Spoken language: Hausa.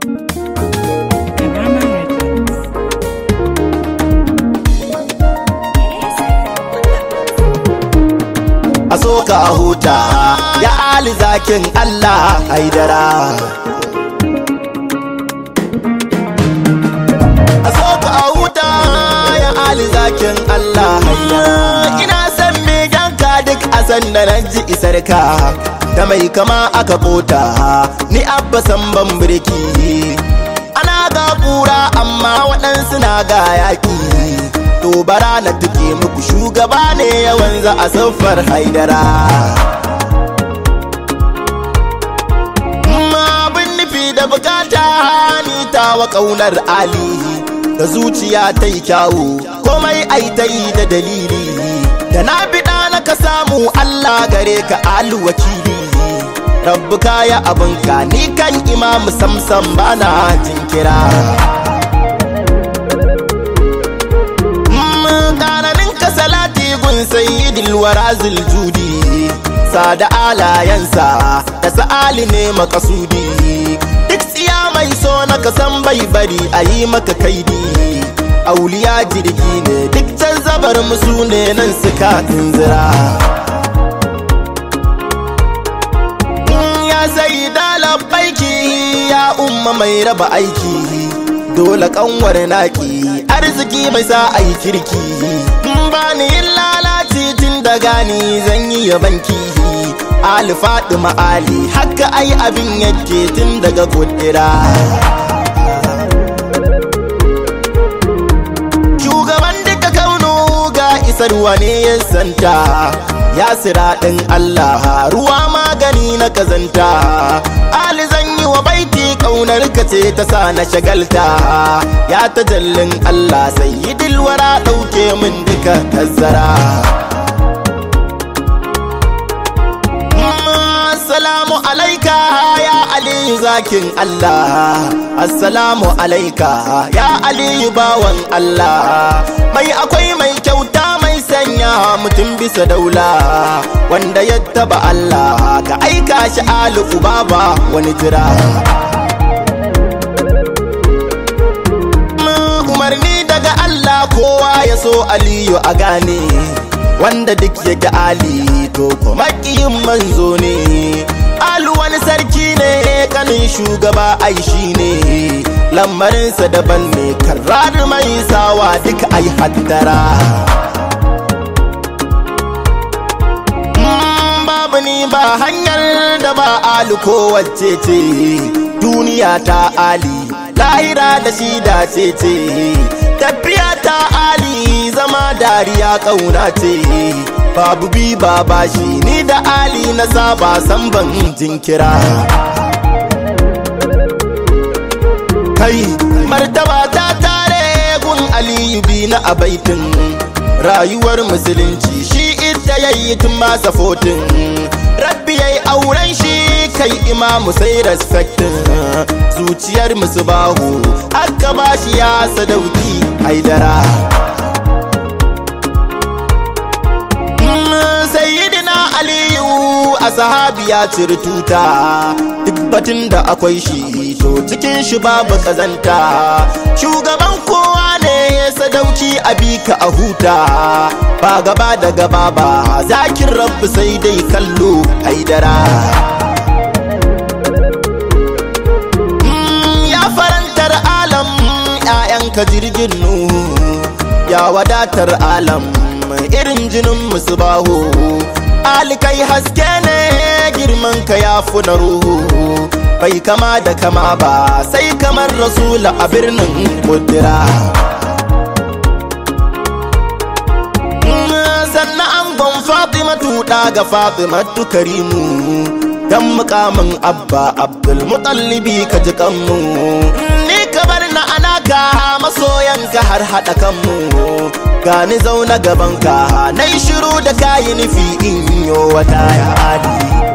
Karama Records. a so ka huta ya ali zakin Allah haidara a so ka huta ya ali zakin Allah haidara ina san me ganka duk a san da nan ji isar ka da mai kama aka kota ni abba san ban birki ana ga kura amma waɗansu na ga yaƙi to bara na tuke muku shugaba ne yawan za a siffar haidara ma abin nufi da bukata ni tawa ƙaunar ali da zuciya ta yi kyawu komai ai ta yi da dalili da na biɗa na ka samu allah gare ka alu wakili rabbu kaya abinka ni kan imamu samsam bana jinkira ƙaranin ka salati gun sayyidil warazil judi sada alayansa da sa'ali ne makasudi duk tsiya mai so na kasan bai bari a yi maka kaidi auliya jirgi ne duk can zabar musu ne nan suka tunzira ya sai baiki ya umma mai raba aiki dole kanwar naki arziki mai sa a yi kirki ba ni yin lalaci tun da gani zan yi yabanki ali faɗi ali haka ai abin yake tun daga kudira shugaban duka kaunu ga isarwa ne ya santa ya sira ɗin allah ruwa magani na kazanta ali zan yi wa baiti kaunar ka ce ta sa na shagalta ya tajallin Allah sai yi dilwara ɗauke min duka tazzara Assalamu alaika ya Aliyu zakin Allah Assalamu alaika ya Aliyu bawan Allah Mai akwai mai kyauta mai sanya mutum bisa daula Wanda ya taba Allah ka aika shi alu baba wani jira umarni daga Allah kowa ya so Aliyu a gane wanda duk yake Ali to kuma kiyin manzo ne Alu wani sarki ne kanin shugaba ai shi ne lamarinsa daban ne karrar mai sawa duk ai haddara babu ni ba hanyar da ba alu ko wacce ce duniya ta ali lahira da shi da ce ce tafiya ta ali zama dariya kauna ce babu bi ba bashi ni da ali na saba san ban jinkira kai martaba ta tare gun aliyu bi na abaitin rayuwar musulunci shi ita yayi tun masa fotin rabbi yayi auren shi kai imamu sai respectin zuciyar musu bahu aka bashi ya sadauki haidara sayyidina aliyu a sahabi ya ciri tuta duk batun da akwai shi to cikin shi babu kazanta shugaban kowa ne ya sadauki a bika a huta ba gaba da gaba ba zakin rabbi sai dai kallo haidara ya farantar alam ‘ya'yanka jirgin nuhu ya wadatar alam irin jinin musu baho alikai haske ne girman ka ya na ruhu bai kama da kama ba sai kamar rasula a birnin kudura sannan angon fatimatu ga fatimatu karimu dan mukamin abba abdul mutallibi ka ji kanmu ni ka bar na anaka masoyanka har hada kanmu gani zauna gabanka na yi shiru da kayi nufi in yo wata ya adi